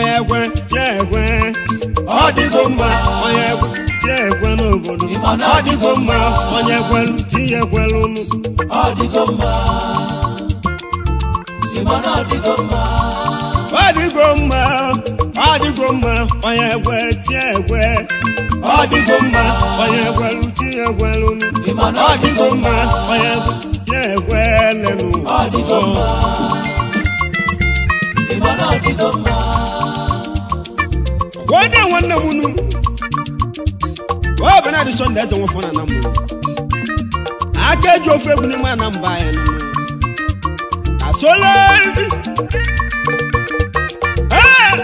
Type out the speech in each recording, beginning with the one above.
onye ekwe tie ekwe ọ dịgo mma onye ekwe tie ekwe n'obodo ọ dịgo mma onye ekwelu tie ekwelu nụ ọ dịgo mma ịma na ọ dịgo mma ọ dịgo mma ọ dịgo mma onye ekwe tie ekwe ọ dịgo mma onye ekwelu tie ekwelu nụ ọ dịgo mma onye ekwe tie ekwe lenụ ọ dịgo mma ịma na ọ dịgo mma wode nwanne m nu ọ bụ na dị sọnde eze nwefọ na na mbụ aka eji ofe egwu n'ime ana mba ya nụ asola ibi Ee!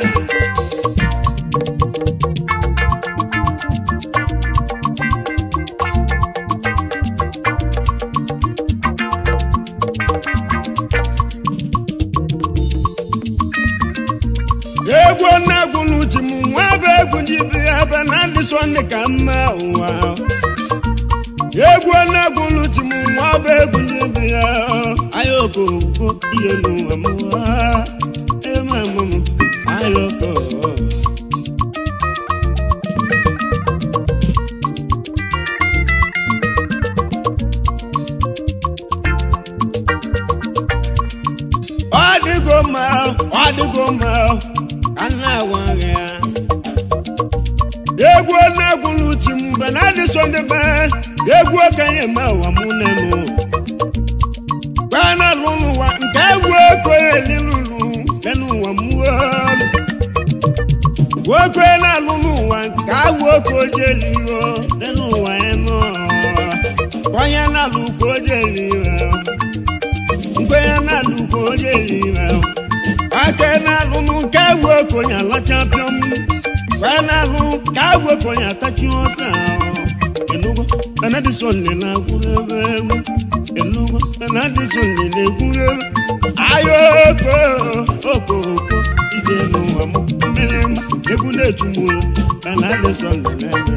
egwu na-egwu n'uche m nwa ebe egwu ndị bi ebe na ndị sọnde ka mma ụwa egwu na-egwu n'uche m nwa ebe egwu ndị bi ya ayoko ihe n'ụwa m eme m ayoko ọ dịgo mma ọ dịgo mma ka m na-agwa gị ya egwu na-egwu n'uche m mgbe na adị sọnde be egwu okenye ma ụwa m nenu gbana lụ n'ụwa nke egwu eko elilulu lenu ụwa m nwoke na-alụ n'ụwa nke awụ oke ojeliho lenu ụwa ya nọ onye na-alụ ka ojeliho nkwenye na-alụ ka ojeliho aka na-alụ m nke awụ oke onye alachapịọm wee na-alụ ka awụ oke onye atachi ọsọ ahụ enugo benedison na-agwụrụ ebe egwu enugo benedison na-egwuru ebe ayo oko oko oko ije n'ụwa m mmiri m egwu na-echumuru benedison na-ebe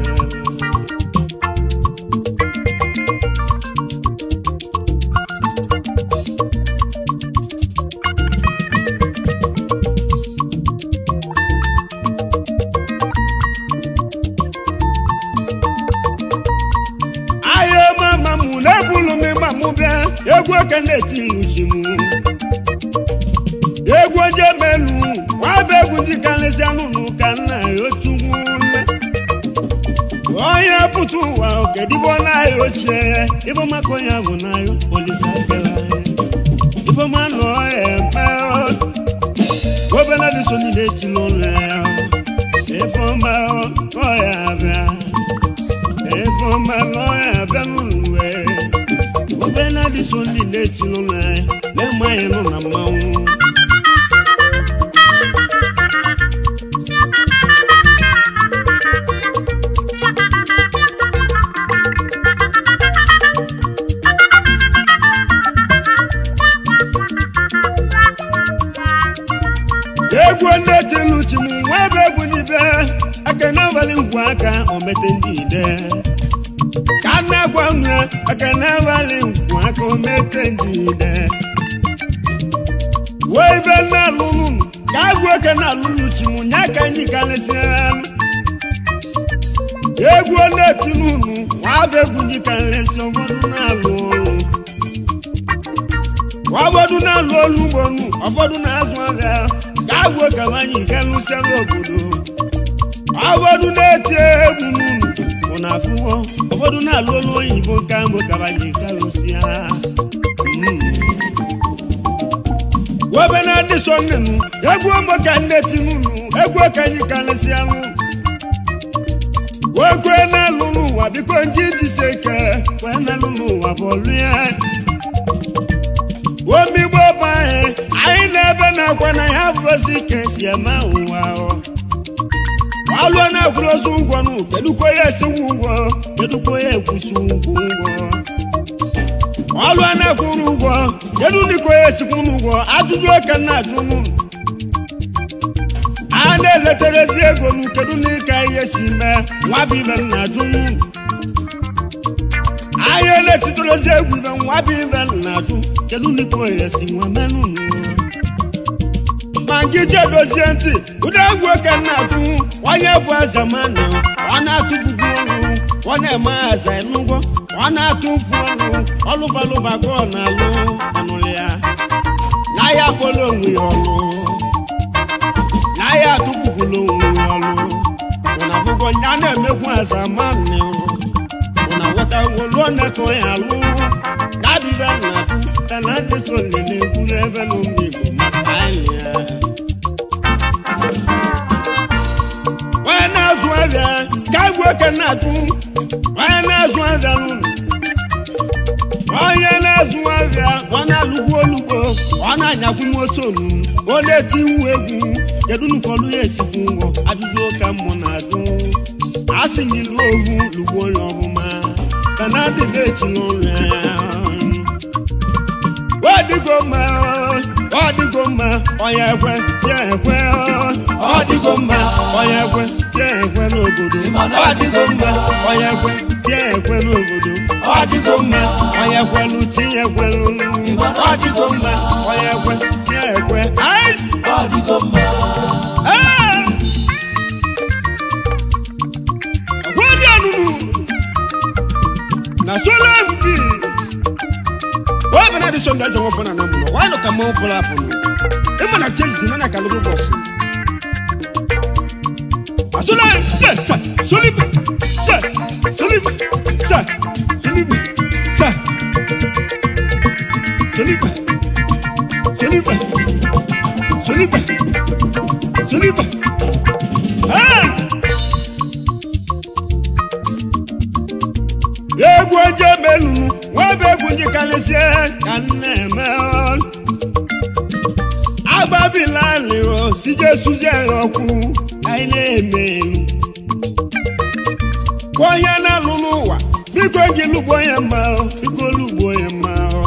ahịa mama m na-ebulu m ịgba m bịa egwu oke na-eti nruchi m egwu oje melu nwaba egwu ndị karịsịa n'ụlọ ka nna ya ochugwu nne onye pụta ụwa okedibo n'ahịa ochie ya ịbụ maka onye bụ n'ahịa olisa kela ya ifeọma nọ ya eme obere dị so niile etili ụlọ ya ifeọma nọ ya bịa ifeọma nọ ya bịa n'ụlọ ya obere dị so niile etili ụlọ ya na-eme anyị nọ na mmanwụ egwu ndị tilu chi m nwa ebe egwu n'ibe aka n'abalị ngwu aka omete ndị ide ka m na-agwa unu ya aka n'abalị ngwu aka omete ndị ide wee ibe na-alụlụ unu ka agwụ oke na-alụlụ chi m nya ka anyị karịsịa egwu ndị tilu unu nwa bụ egwu ndị karịsị ụfọdụ na-alụ ọrụ ụfọdụ na-alụ olu ugbo nu ụfọdụ na-azụ ahịa ka agwụ ka anyị nke lụsịara obodo ụfọdụ na-eti egwu n'unu mụ na afụwo ụfọdụ na-alụ olu oyibo nke mbụ ka anyị nke lụsịa webe na ndị so nnenu egwu ọmụ ka nne ti n'unu egwu ka anyị karịsịa wekwe na-alụ n'ụwa biko ndị jisi ike wee na-alụ n'ụwa bụ ọlụ ya omigbo bụ anyị anyị na-ebe na-akwa na ya fụrozi ka esi eme ụwa alụọ na-akwụrụ ozu ụgwọ nụ kedukwa ya esiwu ụgwọ kedukwa ya ekwusi ụgwọ ụgwọ ọlụọ na-akwụrụ ụgwọ kedu ndịkwa ya esikwu n'ụgwọ ajụjụ oke na-ajụ nụ a na-eleterezi ego nụ kedu n'ịka ihe si mee nwa bụ ibe m na-ajụ nụ ahịa na-etitorozi egwu ibe nwa bụ ibe m na-ajụ kedu ndịkwa ya si nwa menụ nụ ma gị chedozie ntị ụdị egwu oke na-atụ onye bụ eze manụ ọ na-atụpụkwu ọnụ ọ na-eme aza enugwo ọ na-atụpụ ọnụ ọlụbalụba ka ọ na-alụ anụlụ ya na ya akpọrọ onwe ya ọlụ na ya atụpụkwula onwe ya ọlụ ụna afụgo ya na-emekwu aza manụ ụna ghọta woluo na-ekọ ya alụ dabibe na-atụ tana ndị so lele ekwuru ebe na ụmụ igbo maka anyị ya onye na-azụ abịa ka agwụ oke na-atụ onye na-azụ abịa n'ụlọ onye na-azụ abịa ọ na-alụgbu olugbo ọ na-anyakwu moto n'ụlọ ọ na-eti iwu egwu kedu nukọlụ ya esikwu ụgwọ ajụjụ ụka mmụ na-ajụ a sị m ilu ovu lugbo onye ọfụma kana dị na-echi n'ụlọ ya ọ dịgo mma ọ dịgo mma onye ekwe ya ekwe ọ dịgo mma onye ekwe ya ekwe n'obodo ọ dịgo mma onye ekwe ya ekwe n'obodo ọ dịgo mma onye ekwelu tinye ekwelu ọ dịgo mma onye ekwe ya ekwe ice ọ dịgo mma agwadi ọnụnụ na sola fb oge na adịsọ ndị eze nwofọ na namụlọ wanyị nọ ka mmanwụ pụrụ apụrụ ịma na chelsea na na kalụrụ bọsụ asola sa solibe sa solibe sa solibe sa solibe solibe solibe solibe ah egwu oje melunu nwa bụ egwu ndị karịsịa ka m na-eme ọnụ. agbabilali o sije tụzie ya ọkụ anyị na-eme elu Gwa onye na-alụ n'ụwa biko gị lụgbo ya mma o, biko lụgbo ya mma o.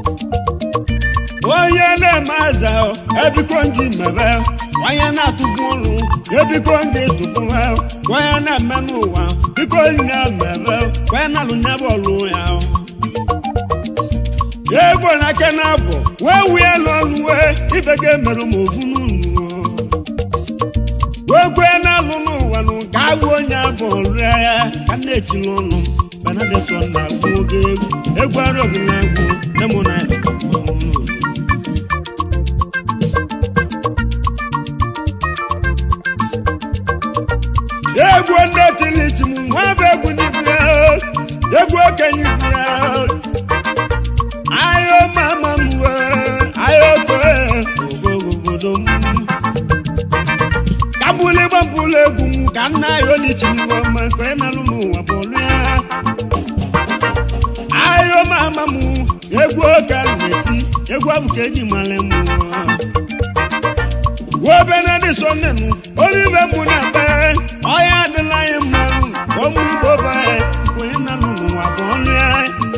onye na-eme aza o, ebiko gị mebe o. onye na-atụpụ ụlụ ebiko gị tụpụ ha o. onye na-eme n'ụwa biko nye mebe o. onye na-alụ nye bọọlụ ya o. egbo na aka na abụ wee wee n'ọnụ wee ibe ga emerụ m ofu n'unu wee kwee na-alụ n'ụwa nụ ka awụ onye abụ rịa ya ka m na-eti n'ọnụ benedison na-agụ oge egwu egwu arụ gị na-agụ lemonade egwu ndị tilichi m nwa bụ egwu n'ibu ya egwu okenye ibu ya ayo mama m wee ayo koe obodo m ka mbụlụ ịgba mbụlụ egwu m ka nna ayo n'ichiriwe ọma ka onye na-alụ n'ụwa bụlụ ya ayo mama m egwu oge a na-eti egwu abụ ka eji mara m wuo benedison nụ obibe mụ na be ọya adịla anyị mma ụmụ igbo be ka onye na-alụ n'ụwa bụlụ ya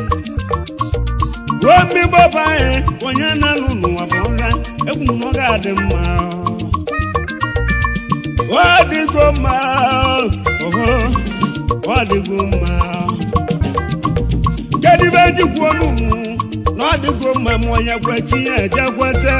ruo mmigbo bụ anyị onye na-alụ n'ụwa bụ nra egwu m na ọ ga-adị mma ọ dịgo mma oho ọ dịgo mma kedu ibe jikwa ọnụ m na ọ dịgo mma ma onye kwe tinye eje kweta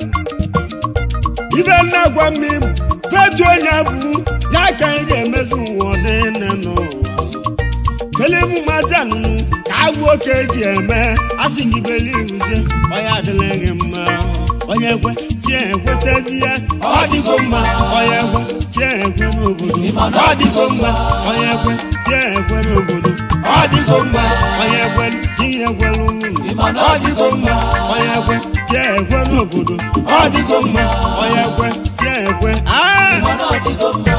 ibe nna gwa m fetu onye bụ ya ka anyị ga-emezu ụwa ọdịne n'ụwa kele mu ma dànù káwó kejì ẹ mẹ a sì ní bẹlí ìrúsẹ ọyà àdìlẹyìn mọ ọyẹ ẹgbẹ tí ẹ ẹgbẹ tẹsí ẹ ọdìgbò mọ ọyẹ ẹgbẹ tí ẹ ẹgbẹ n'obodo ọdìgbò mọ ọyẹ ẹgbẹ tí ẹ ẹgbẹ n'obodo ọdìgbò mọ ọyẹ ẹgbẹ tí ẹ ẹgbẹ lónìí ọdìgbò mọ ọyẹ ẹgbẹ tí ẹ ẹgbẹ n'obodo ọdìgbò mọ ọyẹ ẹgbẹ tí ẹ ẹgbẹ. mana ọ dịgo mma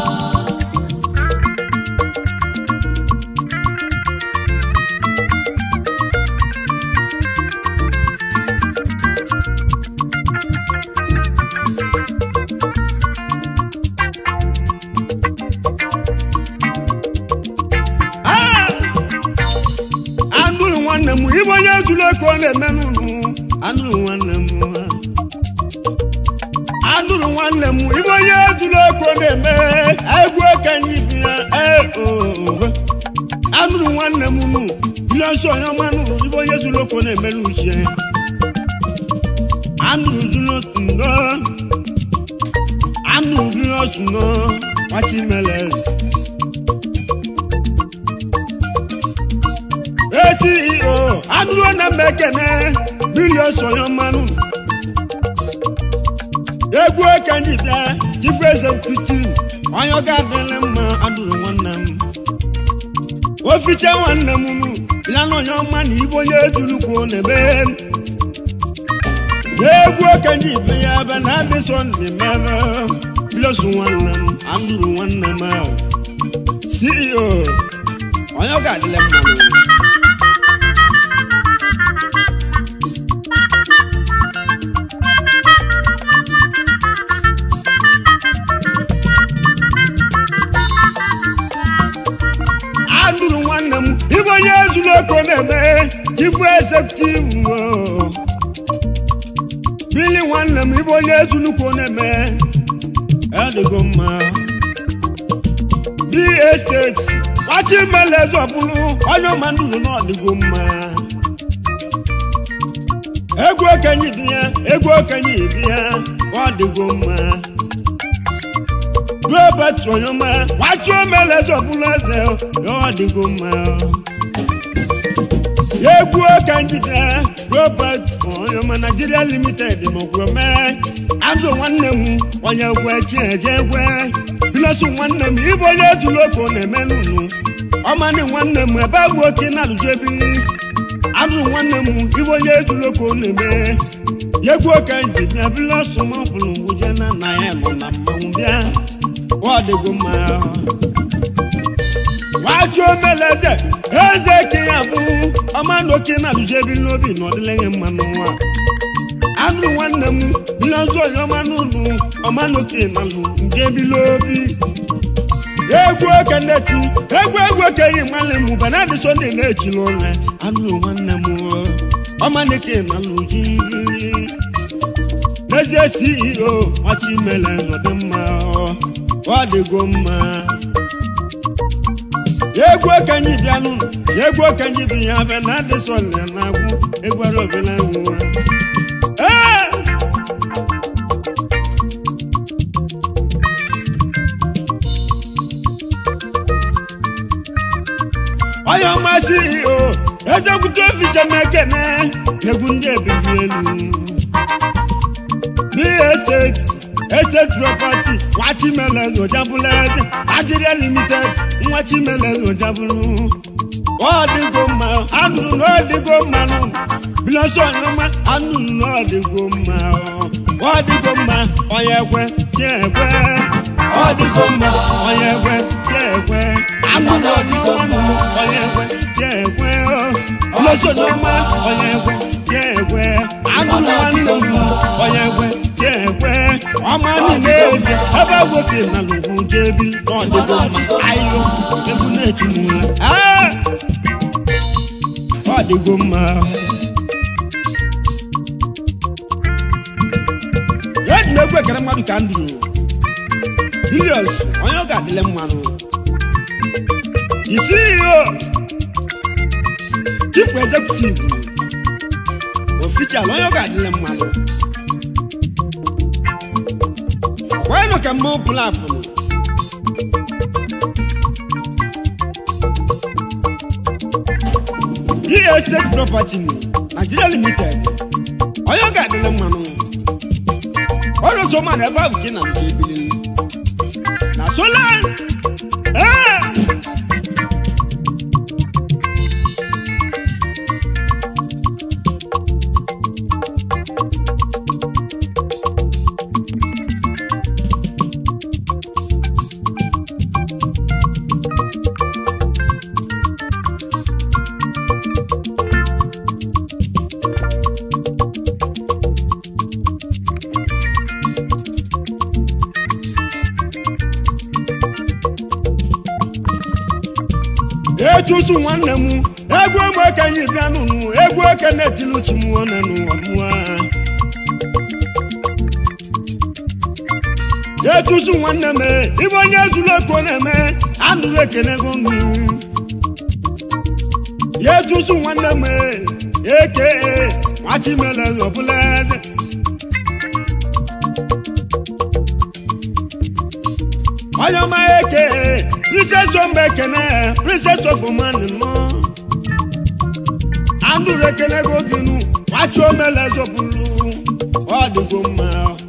anụrụ nwanne m ibe onye zuru eke ọ na-eme n'ụlọ anụrụ nwanne m anụrụ nwanne m ibe onye zuru eke ọ na-eme egwu okenye ibi ya ee ohe anụrụ nwanne m nụ ile nsọ onye ọma nụrụ ibe onye zuru eke ọ na-emere uche anụrụ zuru ndo anụ uri ọsụnọ nwachimele eceo anụrụ na mba ekene bilion sonye mmanụ egwu oke ndị bịa chifu executive onye ọ ga-adịrị mma adụrụ nwanne m ofiche nwanne m nu bịa na onye ọma na ibe onye ejulukwu na-eme egwu oke ndị ibe ya ebe na adị sọnde mebe bilosu nwanne m andụrụ nwanne m ahụ ceo onye ọ ga-adịrị mma n'ụwa andụrụ nwanne m ibe onye ezuru oko na-eme chifu ezekutiv bili nwanne m ibe onye ezuru oko na-eme adịgo mma di esteti kwachi mele zọbụrụ onye ọma ndụrụ na ọdịgo mma egwu okenye ibi ya egwu okenye ibi ya ọ dịgo mma robert onyoma kwachi omele zọbụrụ eze ya ọ dịgo mma egwu oke njide robert onyoma nigeria limited n'okwuome azụ nwanne m onye gwe chieje egwe bilosu nwanne m ibe onye ejuloko na-eme nunu ọmanị nwanne m ebe bụ oke na-alụjebi azụ nwanne m ibe onye ejuloko na-eme egwu oke njide bilosu m ọbụlụ wuje na nna ya nọ na mmanwụ bịa ọ dịgo mma wájú omeleze eze ka ya bụ ọmanoke na alụjebi n'obi na ọdịleghị mmanụ nwa anụ nwanne m bilọzụ onye ọmanụ ụlụ ọmanoke na alụ nke bilobi egwu oke ndeti egwu egwu okenye mmalị m benadi sonde na-echila ụlọ anụ nwanne m ọmanoke na alụ ji n'ezie ceo machimele ọdịmma ọ dịgo mma egwu okenye bịanụ egwu okenye bi ya bịa na adị sọlị na-agwụ egwara obela nwa ee onye ọmasị o ezekwute ofiche m ekene egwu ndị ebibi elu bí estate estate property nwachimele n'ojabulu eze nigeria limited nwachimele n'ojabulu ọdịgo mma anụrụ na ọdịgo mma nụ bilọsọ ọnyọma anụrụ na ọdịgo mma ọdịgo mma onye ekwe je ekwe ọdịgo mma onye ekwe je ekwe anụrụ ọnyọma nụ onye ekwe je ekwe bilọsọ ọnyọma onye ekwe je ekwe anụrụ nwanne m onye ekwe je ekwe ọma niile eze ebe woke na lugwu jebi n'ọdịgo mma ayo egwu na-etimula ọ dịgo mma ya dị n'egwu ekere mmadụ ka ndụ bilions onye ọ ga-adịle mmanụ isi iyo chief executive official onye ọ ga-adịle mmanụ ọkwa nọ ka mmanwụ pụrụ apụrụ EA State Property Nigeria Limited onye ọ ga-adịle mmanụ ọrụ otu ọma na ebe ahụ ka ị na-alụta ebili na sola ee echusu nwanne m egwu egbe okenye bịa nụnụ egwu oke na-etili uchu m ọnụ n'ụwa mụa echusu nwanne m ibe onye zuru oko na-eme anụrụ ekene go nri ya echusu nwanne m eke nwachimele ọbụla eze onye ọma eke princess ombe ekene princess of man nọ andụrụ ekene go gịnụ kwachi omele zọpụrụ ọ dịgo mma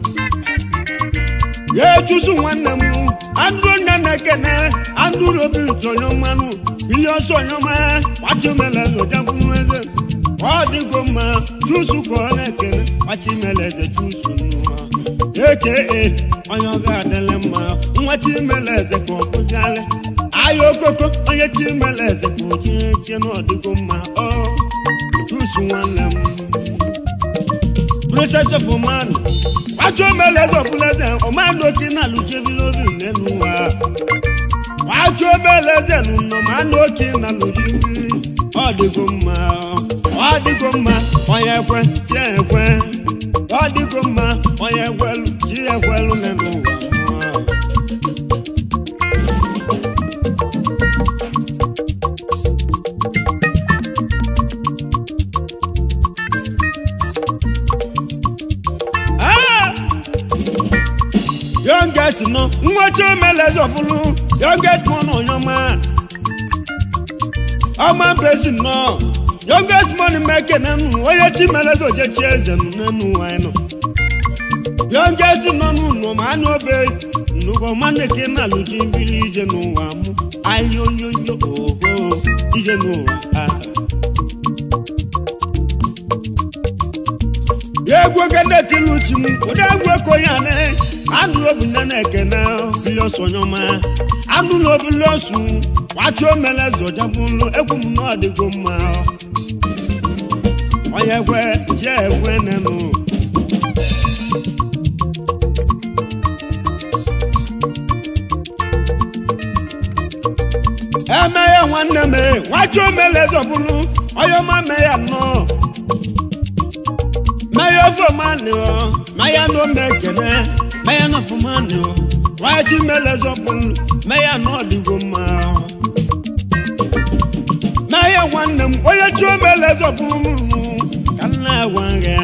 ya echuzu nwanne m andụrụ nne na ekene andụrụ obi ntị onye ọmanụ bili ọsọ onye ọma kwachi omele zọjapụrụ eze ọ dịgo mma chusu ka ọ na-ekene kwachi omele eze chusu nnụọ eke onye ọ ga-adịle mma nwa chimele eze ka ọ bụzialị ahịa okoko onye chimele eze ka o jie chie na ọdịgo mma ọ chusu nwanne m princess of man kwacho mele eze ọbụla eze ọmanụ oke na alụjebilobi n'elu ụwa kwacho mele eze nụnọ ma anụ oke na alụjibiri ọ dịgo mma ọ dịgo mma onye ekwe tie ekwe ọ dịgo mma onye ekwelu ji ekwelu n'elu ụwa youngest nọ nwoche omeleze ọfụlụ youngest mọ nọ nyọma ọma mbezi nọ youngest money meke nenu onye chi meleze ojechi eze nụ nenu anyị nọ youngest nọ n'ụlọ ma anụ obe nnukwu ọma na-eke na alụji mbili ije n'ụwa mụ ahịa onyonyo oho ije n'ụwa ah. egwu ogene tiluchi m ụdị egwu ekonye anị anụrụ obi nne na-ekene biliọsụ onyeọma anụrụ obiliọsụ kwachi omele zọjabụlụ egwu m na ọdịgo mma onye ekwe chi ekwe nenụ emeghe nwanne m kwachi omele zọbụlụ onye ọma mee ya nnọọ maya fomani o maya no mekene maya no fomani o waji mele zọpụl maya no ọdịgo mma o maya nwanne m onye chi o mele zọpụrụ m nụ ka nna agwa gị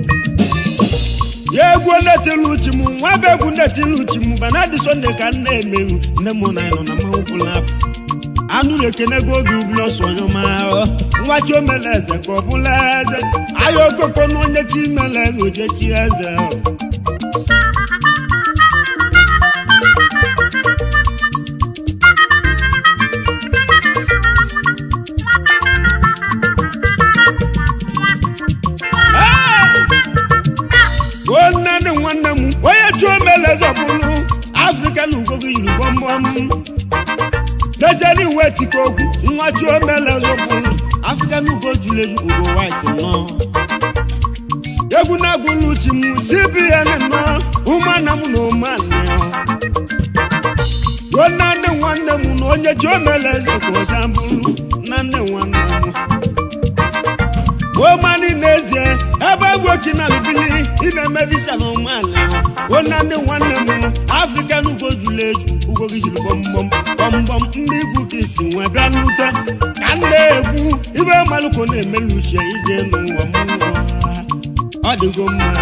ya egwu netili uchi m nwa bụ egwu netili uchi m bana dị sọnde ka m na-emewu nne m na nọ na mmanwụ pụlapụ anụrụ ekenego oge ubula ọsọ onye ọma nwa chi omele eze ka ọ bụla eze ahịa okoko na onye chi mele eze ojechi eze nwanne dị nwanne m onye chi omele eze ọ bụrụ afrịka na ugo gị yiri gbọmgbọm lẹ́sẹ̀rí ìwé tí kò kú nwa tí ó mẹ́lẹ̀ lókun african ugo jule ugo white nọ. egunagunu ti mu cbn nọ ụmanam na ụmanụ ruo na nne nwanne m na onye tí ó mẹ́lẹ̀ eze ka ọ jambụrụ na nne nwanne m. omani n'ezie ebe egwoki na bibili ị na-eme visa na ụmanụ o na nne nwanne m african ugo jule eju ugo gị jiri gbọmgbọm gbọmgbọm ndị igwu ka isi nwee bịa n'ute ka m na-ekwu ibe malụko na-emelu uche ije n'ụwa m ọ dịgo mma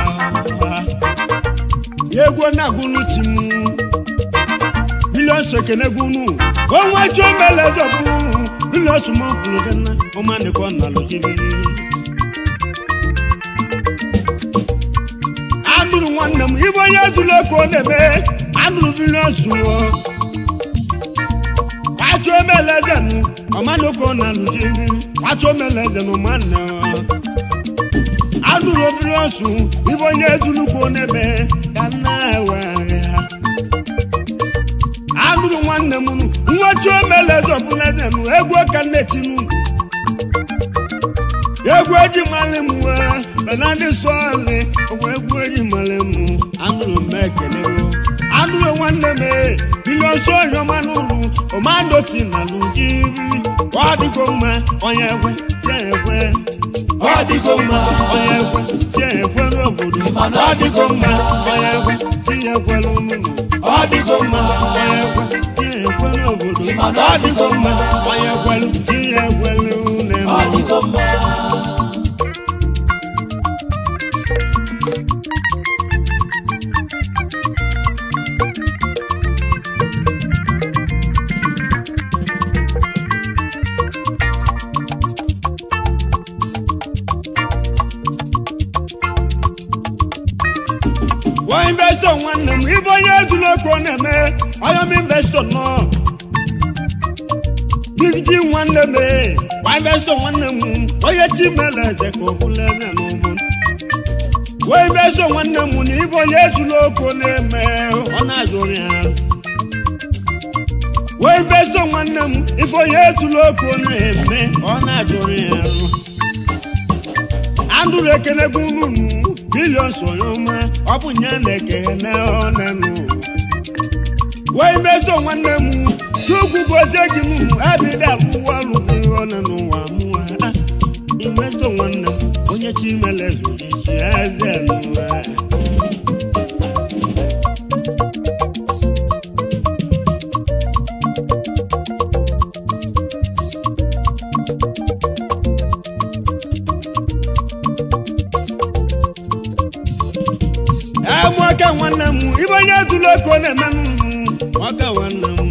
ya egwu na-agụlụ chi m biliọns ekenegunu onwe chi omele zọbụ biliọns mọbụrụ dena ọmanịkọ na alụjibiri anụrụ nwanne m ibe onye zuru ego ọ na-eme anụrụ biliọns wụọ kwacho meleze nu ọmanoko na lụji mmiri kwacho meleze nu manne anụrụ obiri ọsụ ibe onye ejulukwu n'ebe ka nna ewere ha anụrụ nwanne m nu nwacho meleze ọbụleze nu egwu ka nnetinu egwu eji mali m wee benadị sọọlị ọgwa egwu eji mali m anụrụ m ekele anụrụ nwanne m biliọnsụ ọnyọma n'ụlụ ọmandoki na lụjiri ọ dịgo mma onye ekwe tie ekwe ọ dịgo mma onye ekwe tie ekwe n'obodo ọ dịgo mma onye ekwe tie ekwe n'ụlụ ọ dịgo mma onye ekwe tie ekwe n'obodo ọ dịgo mma onye ekwe tie ekwe n'ụlọ ọ dịgo mma nwanne m ee gbaivestọ nwanne m onye chimele eze ka ọ bụla eze n'ụbụ wee investọ nwanne m na ibe onye ezula oko na-eme ọ na-azụrụ ya wee investọ nwanne m ife onye ezula oko na-eme ọ na-azụrụ ya andụrụ ekenegbu unu bilion sonye ọma ọ bụ nya na-ekene ọnanụ wee investọ nwanne m chukwu gozie gị m abịda abụwa alụghị ọnụ n'ụwa mụwa investọ nwanne m onye chimele zụrụ isi eze n'ụwa amụaka nwanne m ibe onye zụrụ oko na-emenụ ọka nwanne m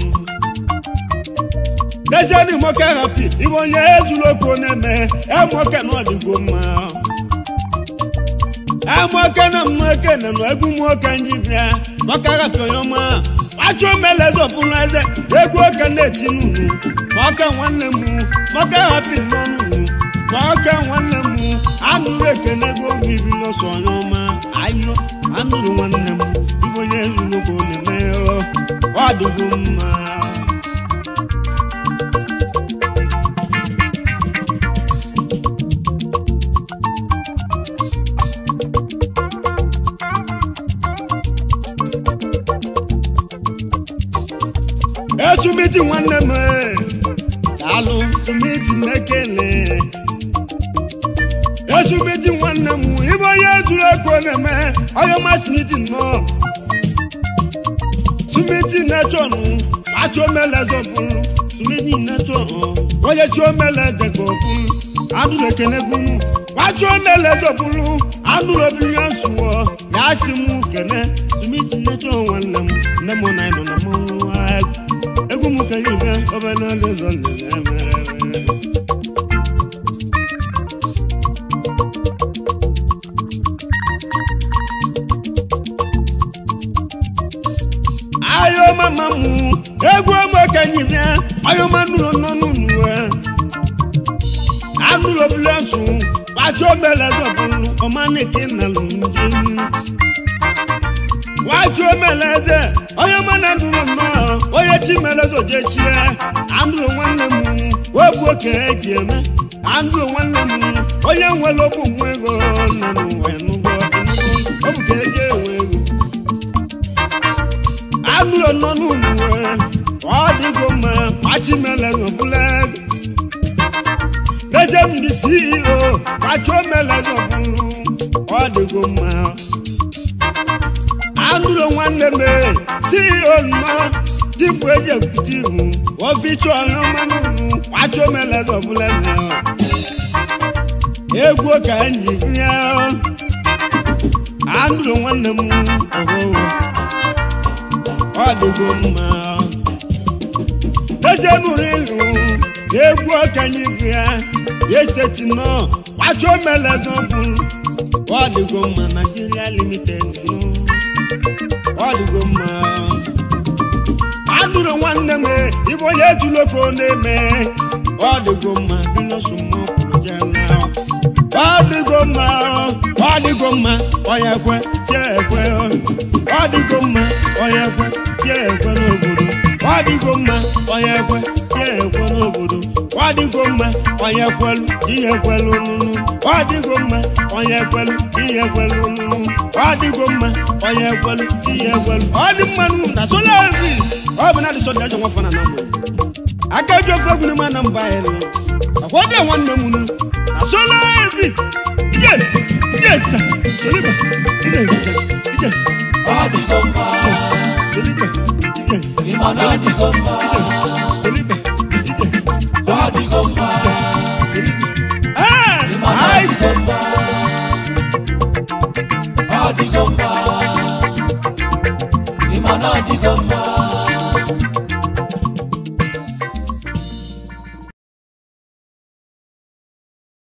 deziadị moke hapi ibe onye ezuru oko na-eme amụaka na ọdịgo mma amụaka na mmụoke na nụ egwu nwoke ndị bịa maka hapi onye ọma achọ mele zọpụrụ eze egwu oke na-eti n'unu maka nwanne m maka hapi n'ọnụ maka nwanne m anụrụ ekene ego oge ibi n'ọsọ onye ọma ayọ anụrụ nwanne m ibe onye ezuru oko na-eme ọ dịgo mma esumiti nwanne m daalụ sumiti mekele esumiti nwanne m ibe onye zuru ego na-eme ọyọma sumiti nọ sumiti nechọnụ achọmeleze bụrụ sumiti nechọnụ onye chiomeleze gọbụrụ adụrụ ekenegunu achọmeleze bụrụ anụrụ obinye nsụọ na asị m kene sumiti nechọ nwanne m nne m na ịnọ na mmanwụ egwu m kenye ibe obere ụzọ na-eme ayo mama mu egwu ọmọ kenye ibe ayo ma nụrụ nọ n'unu anụrụ obere nsụ pàjọ mẹlẹ dọ̀bùrù ọmọ nìkí nàlù njẹ́ wájú mẹlẹdẹ onye mana dụrụ nnọọ onye chi mẹlẹdọ jechie andụrụ nwanne m wegbu oke eji eme andụrụ nwanne m onye nwere okwu nwa ego nọ n'ụwa enugbo ọ bụ ka eji enwe ego andụrụ nọ n'ụlọ ọ dịgo mma machi mẹlẹdọ bụla ego Lẹ́sẹ̀ ndị CEO kacha omeleze ọbụrụ ọ dịgo mma. Andụrụ nwanne m CEO nnọ tifu eji ekwute ibu oficha ọnya mmanụ unu kacha omeleze ọbụla eze. Egwu ka enyi ya andụrụ nwanne m ọhụrụ ọ dịgo mma. Lẹ́sẹ̀ nụrụ ịlụ egwu ọkanye ibu ya ya steeti nọ kwacho melezo bụ ọdịgo mma Nigeria limited nọ ọdịgo mma anụrụ nwanne m ibe onye ejuloko na-eme ọdịgo mma bilosumọkwụrụjana ọdịgo mma ọdịgo mma onye kwe tie ekwe ọdịgo mma onye kwe tie ekwe n'obodo ọdịgo mma onye kwe tie ekwe n'obodo ọdịgo mma onye kwelu ihe kwelu nụnụ ọdịgo mma onye kwelu ihe kwelu nụnụ ọdịgo mma onye kwelu ihe kwelu ọdị mmanụ na sola evi ọ bụ na adịsọ dị ajọ nwafọ na namụ aka eji ofe egwu n'ime na mba anyị nụ akwa ọdị nwanne m nụ na sola evi yes yes soliba yes yes Ọdịgo mma, soliba yes ịma na ọdịgo mma, soliba yes ọdịgo mma, ah ịma na nice ọdịgo mma, ọdịgo mma, ịma na ọdịgo